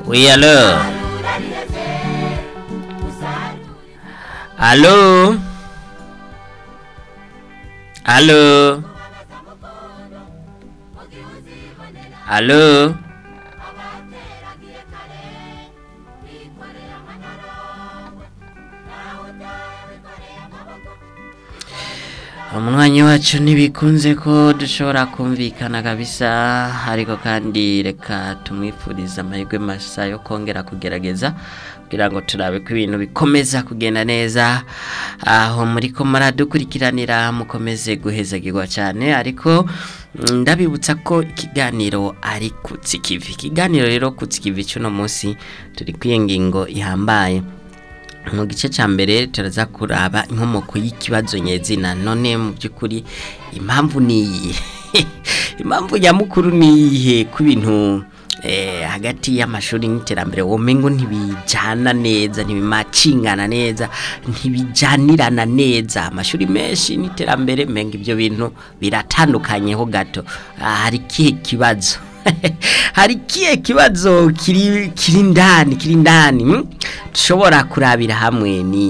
Oui, allô Allô Allô Allô umwanya wacu ntibikunze ko dushobora kumvikana kabisa ariko kandi reka tumwifurize amahirwe masa yo kongera kugerageza kugira ngo turabe ko ibintu bikomeza kugenda neza aho muri ko muradukurikiranira mukomeze guhezagirwa cyane ariko ndabibutsa ko ikiganiro ari kutsikivi ikiganiro rero kutsikivi cy'uno munsi turi kwiye ngingo ihambaye mu gice cya mbere turaza kuraba inkomoko y'ikibazo nyezina none mu by'ukuri impamvu ni iyihe impamvu nyamukuru ni iyihe ku bintu hagati y'amashuri n'iterambere womengo ntibijyana neza ntibimacingana neza ntibijyanirana neza amashuri menshi n'iterambere menga ibyo bintu biratandukanyeho gato hari ikihe kibazo hari ikihe kibazo kiri kiri ndani kiri ndani dushobora kurabira hamwe ni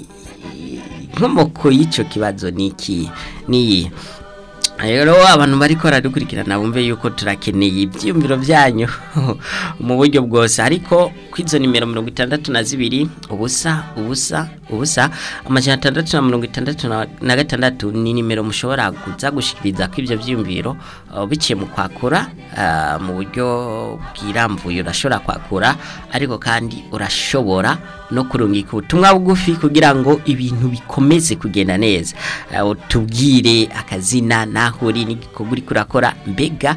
inkomoko y'icyo kibazo ni iki ni rero abantu bari dukurikirana bumve yuko turakeneye ibyiyumviro byanyu mu buryo bwose ariko ku izo nimero mirongo itandatu na zibiri ubusa ubusa ubusa amajana atandatu na mirongo itandatu na gatandatu ni nimero mushobora kuza gushyikiriza ko ibyo byiyumviro biciye mu kwakura mu buryo bwirambuye urashobora kwakura ariko kandi urashobora no kurungika ubutumwa bugufi kugira ngo ibintu bikomeze kugenda neza tubwire akazina naho uri n'igikorwa uri kurakora mbega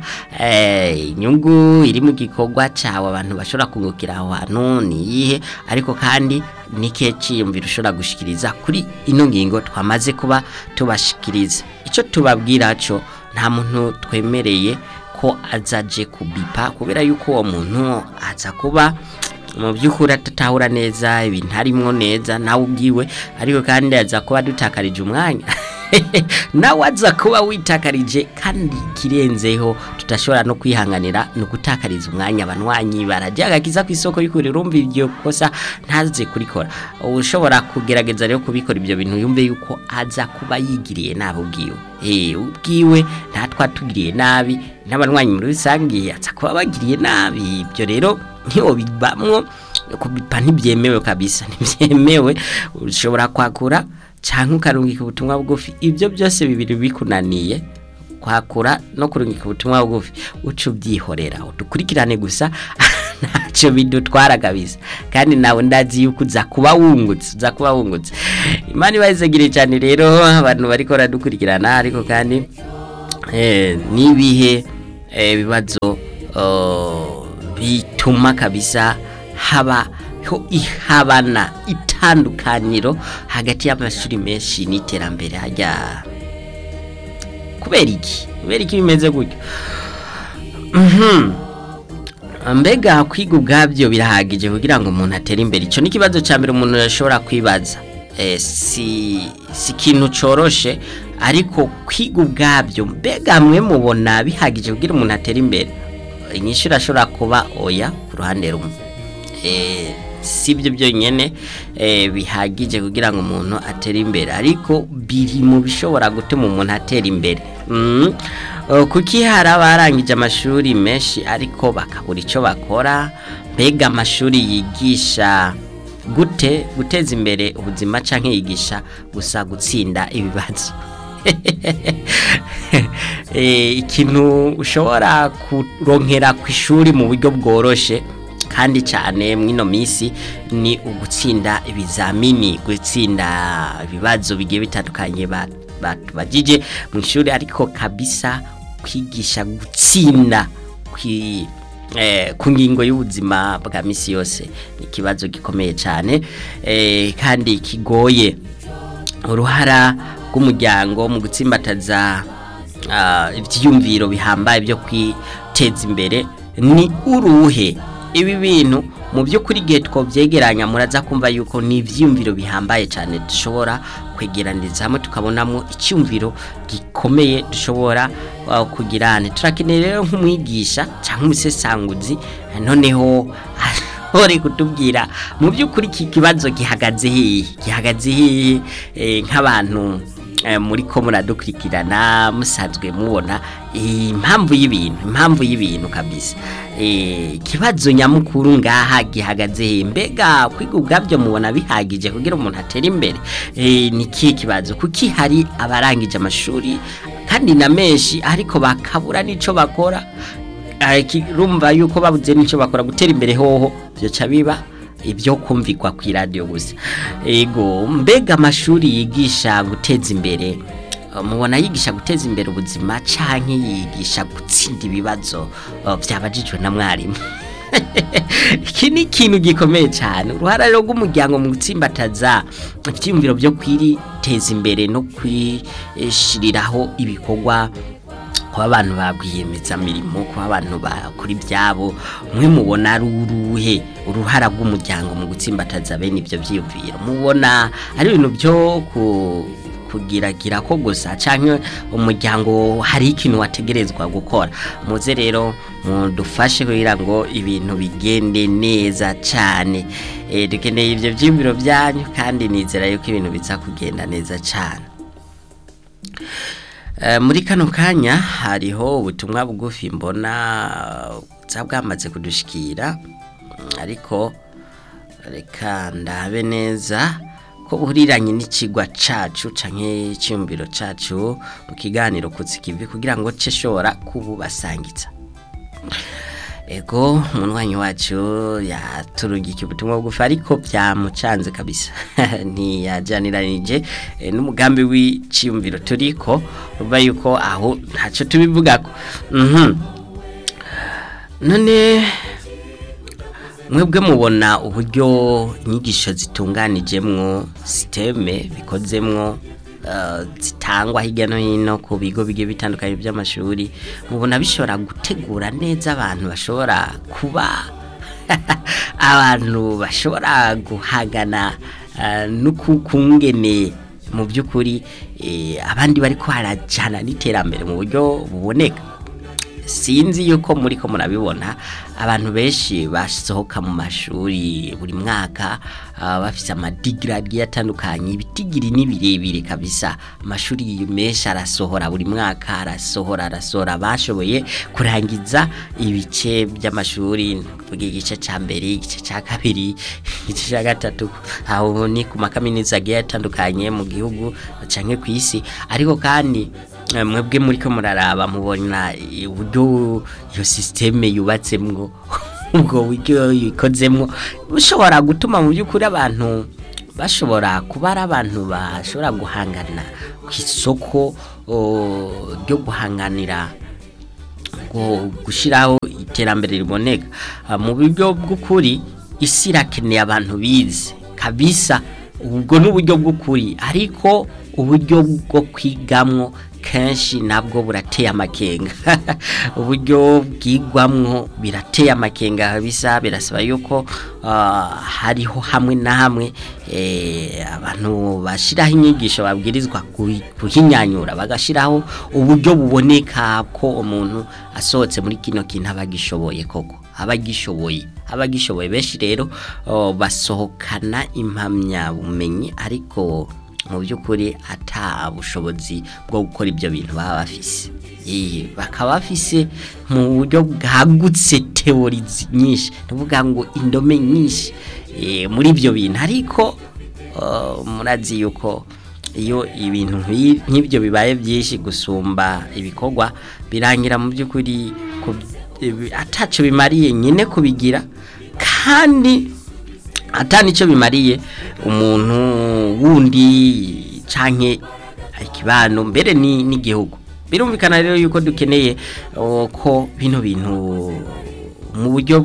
inyungu iri mu gikorwa cyawe abantu bashobora kungukira aho hantu ni iyihe ariko kandi n'ikihe cyiyumviro ushobora gushyikiriza kuri ino ngingo twamaze kuba tubashikiriza icyo tubabwira cyo nta muntu twemereye ko azaje kubipa kubera yuko uwo muntu aza kuba mu by'ukuri atatahura neza ibintu harimo neza nawe ubwiwe ariko kandi aza kuba dutakarije umwanya nawe aza kuba witakarije kandi ikirenzeho tudashobora no kwihanganira ni ugutakariza umwanya abanywanyi barajya agakiza ku isoko y'ukuri rumva iryo kosa ntaze kurikora ushobora kugerageza rero kubikora ibyo bintu yumve yuko aza kuba yigiriye nabi ubwiwe ubwiwe ntatwa tugiriye nabi n'abanywanyi muri rusange aza kuba bagiriye nabi ibyo rero ntiwo bibamwo kubipa ntibyemewe kabisa ntibyemewe ushobora kwakura cyangwa ukarungika ubutumwa bugufi ibyo byose bibiri bikunaniye kwakura no kurungika ubutumwa bugufi uca ubyihorera udukurikirane gusa ntacyo bidutwara kabisa kandi nawe ndazi yuko uza kuba wungutse uza kuba wungutse imana ibazegire cyane rero abantu bari kora dukurikirana ariko kandi n'ibihe bibazo bituma kabisa haba ihabana itandukaniro hagati y'amashuri menshi n'iterambere hajya kubera iki kubera iki bimeze gutyo mbega kwiga ubwabyo birahagije kugira ngo umuntu atere imbere icyo ni ikibazo cya mbere umuntu yashobora kwibaza si ikintu cyoroshe ariko kwiga ubwabyo mbega mwe mubona bihagije kugira umuntu atere imbere inyinshi irashobora kuba oya ku ruhande rumwe si ibyo byonyine bihagije kugira ngo umuntu atere imbere ariko biri mu bishobora gutuma umuntu atera imbere kuki hari abarangije amashuri menshi ariko bakabura icyo bakora mbega amashuri yigisha gute guteza imbere ubuzima cyangwa yigisha gusa gutsinda ibibazo ikintu ushobora kuronkera ku ishuri mu buryo bworoshye kandi cyane mwino minsi ni ugutsinda ibizamini gutsinda ibibazo bigiye bitandukanye batubagije mu ishuri ariko kabisa kwigisha gutsinda ku ngingo y'ubuzima bwa minsi yose ni ikibazo gikomeye cyane kandi kigoye uruhara rw'umuryango mu gutsimbataza ibyiyumviro bihambaye byo kwiteza imbere ni uruhe ibi bintu mu by'ukuri igihe twabyegeranya muraza kumva yuko ni ibyiyumviro bihambaye cyane dushobora kwegeraniriza hamwe tukabonamo icyumviro gikomeye dushobora uh, kugira turakeneye rero nk'umwigisha cyangwa umusesanguzi noneho uri kutubwira mu by'ukuri iki kibazo gihagaze hehe gihagaze hehe nk'abantu muri ko muradukurikirana musanzwe mubona impamvu y'ibintu impamvu y'ibintu kabisa ikibazo nyamukuru ngaha gihagaze hehe mbega kwiga ubwabyo mubona bihagije kugira umuntu atere imbere ni ikihe kibazo kuki hari abarangije amashuri kandi na menshi ariko bakabura n'icyo bakora rumva yuko babuze n'icyo bakora gutera imbere hoho byoca biba ibyo kumvikwa ku iradiyo gusa ego mbega amashuri yigisha guteza imbere mubona yigisha guteza imbere ubuzima cyangwa yigisha gutsinda ibibazo byabajijwe na mwarimu iki ni ikintu gikomeye cyane uruhare rw'umuryango mu gutsimbataza ibyiyumviro byo kwiteza imbere no kwishyiriraho ibikorwa kuba abantu mirimo kuba abantu bakora ibyabo mwe mubona ari uruhe uruhara rw'umuryango mu gutsimbataza bene ibyo byiyumviro mubona ari ibintu byo kugiragira ko gusa cyangwa umuryango hari ikintu wategerezwa gukora muze rero mudufashe kugira ngo ibintu bigende neza cyane dukeneye ibyo byiyumviro byanyu kandi nizera yuko ibintu biza kugenda neza cyane muri kano kanya hariho ubutumwa bugufi mbona bwamaze kudushikira ariko reka ndabe neza ko buhuriranye n'ikigwa cyacu cyangwa icyumviro cyacu mu kiganiro kuzikivi kugira ngo cishobora kububasangitsa ego umunywanyi wacu yaturungika ubutumwa bugufi ariko byamucanze kabisa ntiyajyaniranije n'umugambi w'icyumviro turiko ruba yuko aho ntacyo tubivugako none mwebwe mubona uburyo inyigisho zitunganijemwo siteme bikozemwo zitangwa hirya no hino ku bigo bigiye bitandukanye by'amashuri mubona bishobora gutegura neza abantu bashobora kuba abantu bashobora guhangana n'ukungene mu by'ukuri abandi bari kuharajyana n'iterambere mu buryo buboneka sinzi yuko muri ko murabibona abantu benshi basohoka mu mashuri buri mwaka bafite amadigiri agiye atandukanye ibitigiri ni birebire kabisa amashuri menshi arasohora buri mwaka arasohora arasohora bashoboye kurangiza ibice by'amashuri kuvuga igice cya mbere igice cya kabiri igice cya gatatu aho ni ku makaminuza agiye atandukanye mu gihugu cyangwa ku isi ariko kandi mwebwe muri ko muraraba mubona uburyo iyo sisiteme yubatsemwo ubwo buryo ikozemwo bushobora gutuma mu by'ukuri abantu bashobora kuba ari abantu bashobora guhangana ku isoko ryo guhanganira gushyiraho iterambere riboneka mu buryo bw'ukuri isi irakeneye abantu bize kabisa ubwo ni uburyo bw'ukuri ariko uburyo bwo kwigamwo kenshi nabwo burateye amakenga uburyo bwigwamwo birateye amakenga bisa birasaba yuko hariho hamwe na hamwe abantu bashyiraho inyigisho babwirizwa kuhinyanyura bagashyiraho uburyo buboneka ko umuntu asohotse muri kino kintu aba agishoboye koko aba agishoboye aba agishoboye benshi rero basohokana impamyabumenyi ariko mu by'ukuri ata bushobozi bwo gukora ibyo bintu baba bafise bakaba bafise mu buryo bwagutse teori nyinshi tuvuga ngo indome nyinshi muri ibyo bintu ariko murazi yuko iyo ibintu nk'ibyo bibaye byinshi gusumba ibikorwa birangira mu by'ukuri ataco bimariye nyine kubigira kandi ata nicyo bimariye umuntu wundi canke ikibano mbere n'igihugu birumvikana rero yuko dukeneye ko bino bintu mu buryo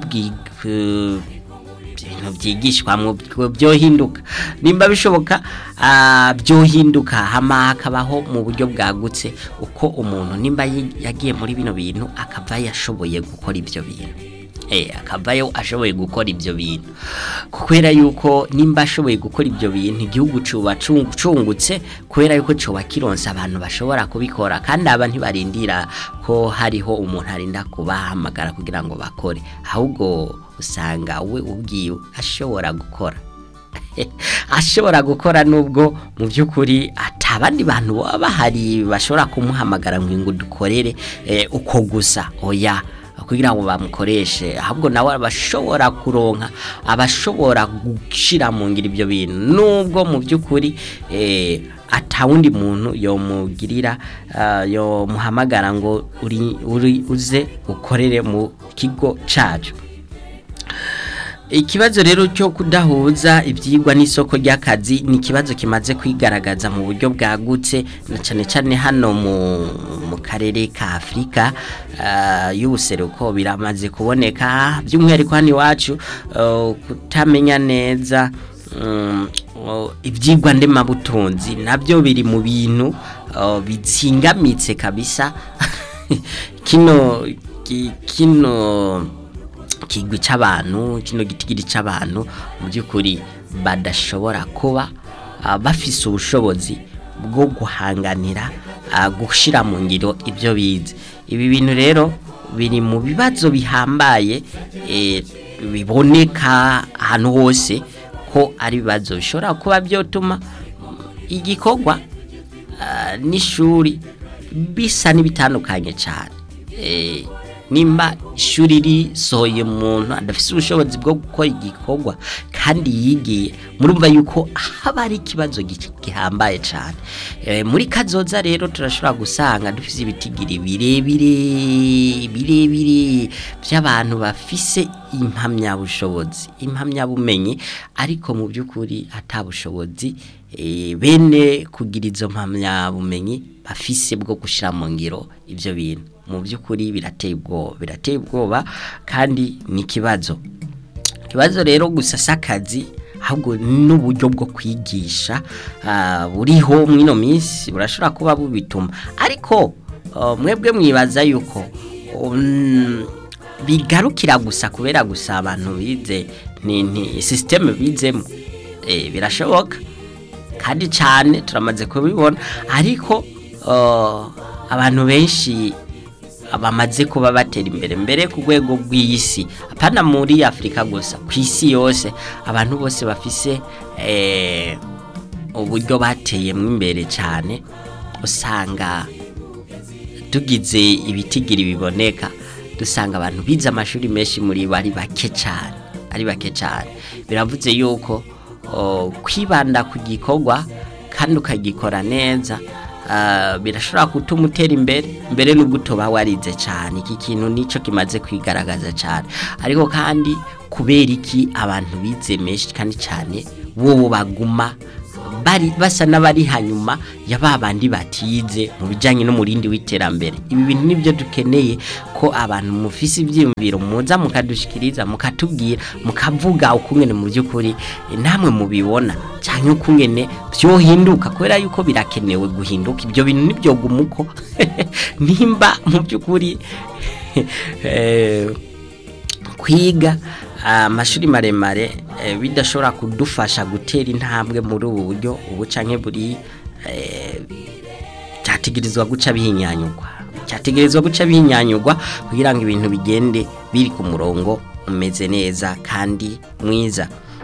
ibintu byigishwamo byohinduka nimba bishoboka byohinduka hama hakabaho mu buryo bwagutse uko umuntu nimba yagiye muri bino bintu akava yashoboye gukora ibyo bintu eh akavayo ashoboye gukora ibyo bintu kubera yuko nimba ashoboye gukora ibyo bintu igihugu cuba cungu- cungutse kubera yuko coba kironsa abantu bashobora kubikora kandi aba ntibarindira ko hariho umuntu arinda kubahamagara kugira ngo bakore ahubwo usanga we ubwiwe ashobora gukora ashobora gukora nubwo mu by'ukuri atabandi bantu baba bahari bashobora kumuhamagara ngo dukorere eh, uko gusa oya kugira ngo bamukoreshe ahubwo nawe abashobora kuronka abashobora gushyira mu ngiro ibyo bintu nubwo mu by'ukuri eh, atawundi muntu yomugirira ah, yomuhamagara ngo uri, uri uze ukorere mu kigo cyacu Ikibazo rero cyo kudahuza ibyigwa n'isoko ry'akazi ni ikibazo kimaze kwigaragaza mu buryo bwagutse na cyane cyane hano mu, mu karere ka Afurika uh, y'ubuseruko biramaze kuboneka by'umwihariko hano iwacu uh, kutamenya neza um, uh, ibyigwa ndemabutunzi nabyo biri mu bintu uh, bitsingamitse kabisa kino ki- kino kigwi c'abantu kino gitigiri c'abantu mu by'ukuri badashobora kuba ah, bafise ubushobozi bwo guhanganira ah, gushira mu ngiro ibyo bize ibi bintu rero biri mu bibazo bihambaye eh, biboneka ahantu hose ko ari ibibazo bishobora kuba byotuma igikorwa ah, n'ishuri bisa n'ibitandukanye cyane Eh, nimba ishuri risohoye umuntu adafite ubushobozi bwo gukora igikorwa kandi yigiye murumva yuko haba ari ikibazo gi- gihambaye cyane Eh, muri kazoza rero turashobora gusanga dufite ibitigiri birebire birebire by'abantu bafise impamyabushobozi impamyabumenyi ariko mu by'ukuri atabushobozi eh, bene kugira izo mpamyabumenyi bafise bwo gushyira mu ngiro ibyo bintu mu by'ukuri birateye ubwoba birateye ubwoba kandi ni ikibazo ikibazo rero gusa si akazi ahubwo n'uburyo bwo kwigisha ah, buriho mwino minsi burashobora kuba bubituma ariko ah, mwebwe mwibaza yuko um, bigarukira gusa kubera gusa abantu bize ni, ni systeme bizemo eh, birashoboka kandi cyane turamaze kubibona ariko uh, abantu benshi bamaze kuba batera imbere mbere ku rwego rw'isi apana muri afurika gusa ku isi yose abantu bose bafise eh, uburyo bateyemo imbere cyane usanga tugize ibitigiri biboneka dusanga abantu bize amashuri menshi muri bo ari bake cyane ari bake cyane biravuze yuko o, kwibanda ku gikorwa kandi ukagikora neza ah, birashobora gutuma utera imbere mbere n'ubwo utoba warize cyane iki kintu nicyo kimaze kwigaragaza cyane ariko kandi kubera iki abantu bize menshi kandi cyane bo baguma bari basa n'abari hanyuma ya ba bandi batize mu bijyanye n'umurindi w'iterambere ibi bintu nibyo dukeneye ko abantu mufise ibyiyumviro muza mukadushikiriza mukatubwira mukavuga ukungene mu by'ukuri eh, namwe mubibona cyangwa ukungene byohinduka kubera yuko birakenewe guhinduka ibyo bintu nibyo gumuko nimba mu by'ukuri eh, kwiga amashuri maremare eh, bidashobora kudufasha gutera intambwe muri ubu buryo ubu canke buri eh, cyategerezwa guca bihinyanyurwa cyategerezwa guca bihinyanyurwa kugira ngo ibintu bigende biri ku murongo umeze neza kandi mwiza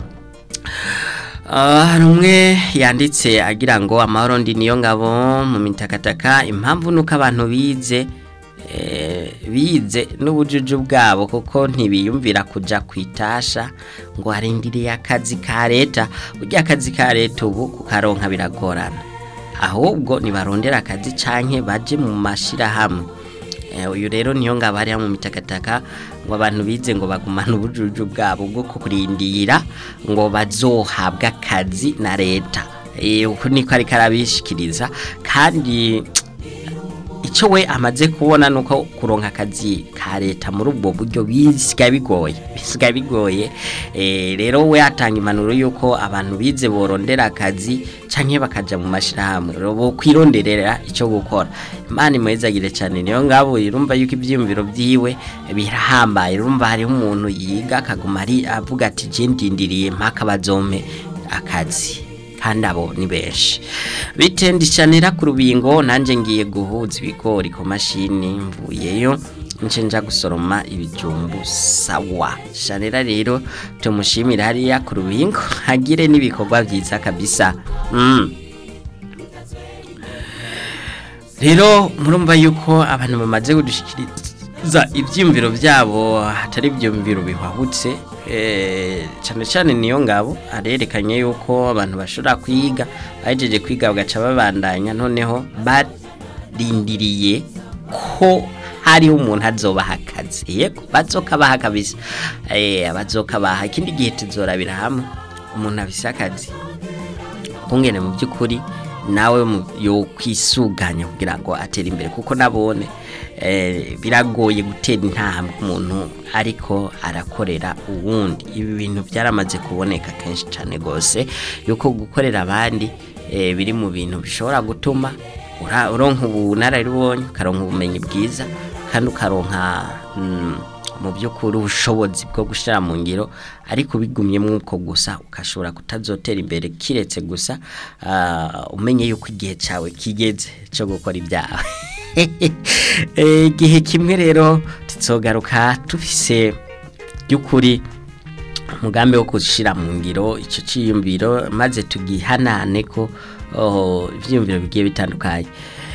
Ah, hari umwe yanditse agira ngo amahoro ndi niyo ngabo mu mitakataka impamvu nuko abantu bize eh, bize n'ubujuju bwabo kuko ntibiyumvira kuja kwitasha ngo harindiriye akazi ka leta burya akazi ka leta ubu kukaronka biragorana ahubwo nibarondera akazi canke baje mu mashirahamwe Eh, uyu rero niyo ngabo hariya mu mitakataka ngo abantu bize ngo bagumane ubujuju bwabo bwo kurindira ngo bazohabwa akazi na leta Eh, uko niko ariko arabishikiriza kandi icyo we amaze kubona ni uko kuronka akazi ka leta muri ubwo buryo bisigaye bigoye bisigaye bigoye rero we atanga impanuro y'uko abantu bize borondera akazi cyangwa bakajya mu mashyirahamwe bo kwironderera icyo gukora imana imwezagire cyane niyo ngabo irumva yuko ibyiyumviro byiwe birahambaye urumva hariho umuntu yiga akaguma ari avuga ati jendindiriye mpaka bazome akazi kandi abo ni benshi bitendishanira ku rubingo nanjye ngiye guhuza ibigori ku mashini mvuyeyo nce nja gusoroma ibijumbu sawa shanira rero tumushimira hariya ku rubingo hagire n'ibikorwa byiza kabisa mm. rero murumva yuko abantu bamaze kudushikiriza ibyiyumviro byabo hatari ibyiyumviro bihwahutse cyane cyane niyo ngabo arerekanye yuko abantu bashobora kwiga bahejeje kwiga bagaca babandanya noneho barindiriye ko hariho umuntu azobaha akazi yego bazokabaha kabisa bazokabaha ikindi gihe tuzorabira hamwe umuntu afise akazi kungene mu by'ukuri nawe yo kwisuganya kugira ngo atere imbere kuko nabone biragoye gutera intambwe umuntu ariko arakorera uwundi ibi bintu byaramaze kuboneka kenshi cyane rwose yuko gukorera abandi biri mu bintu bishobora gutuma uronka ubunararibonye ukaronka ubumenyi bwiza kandi ukaronka mu by'ukuri ubushobozi bwo gushyira mu ngiro ariko bigumye mwuko gusa ukashobora kutazotera imbere kiretse gusa umenye yuko igihe cyawe kigeze cyo gukora ibyawe igihe kimwe rero tuzogaruka tufise by'ukuri umugambi wo gushyira mu ngiro icyo cyiyumviro maze tugihanane ko ibyiyumviro bigiye bitandukanye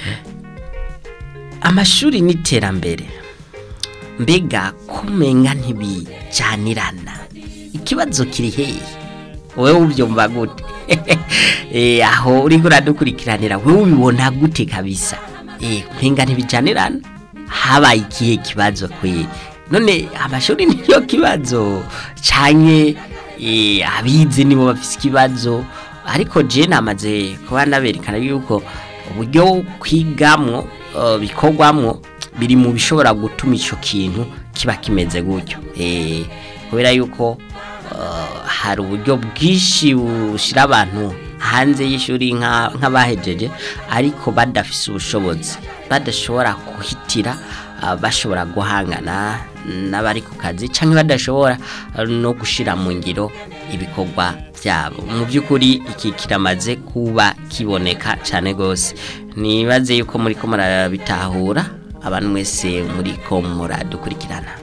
amashuri n'iterambere mbega kumenga ntibijyanirana ikibazo kiri hehe wowe ubyumva gute aho uri uradukurikiranira wowe ubibona gute kabisa mpenga ntibijyanirana habaye ikihe kibazo kwe none amashuri niyo kibazo cyane abize nibo bafite ikibazo ariko je namaze kuba naberekana yuko uburyo kwigamo bikorwamo biri mu bishobora gutuma icyo kintu kiba kimeze gutyo kubera yuko hari uburyo bwinshi bushyira abantu hanze y'ishuri nk'abahejeje ariko badafise ubushobozi badashobora guhitira bashobora guhangana n'abari ku kazi cyangwa badashobora no gushyira mu ngiro ibikorwa byabo mu by'ukuri iki kiramaze kuba kiboneka cyane rwose nibaze yuko muri ko murabitahura abantu mwese muri ko muradukurikirana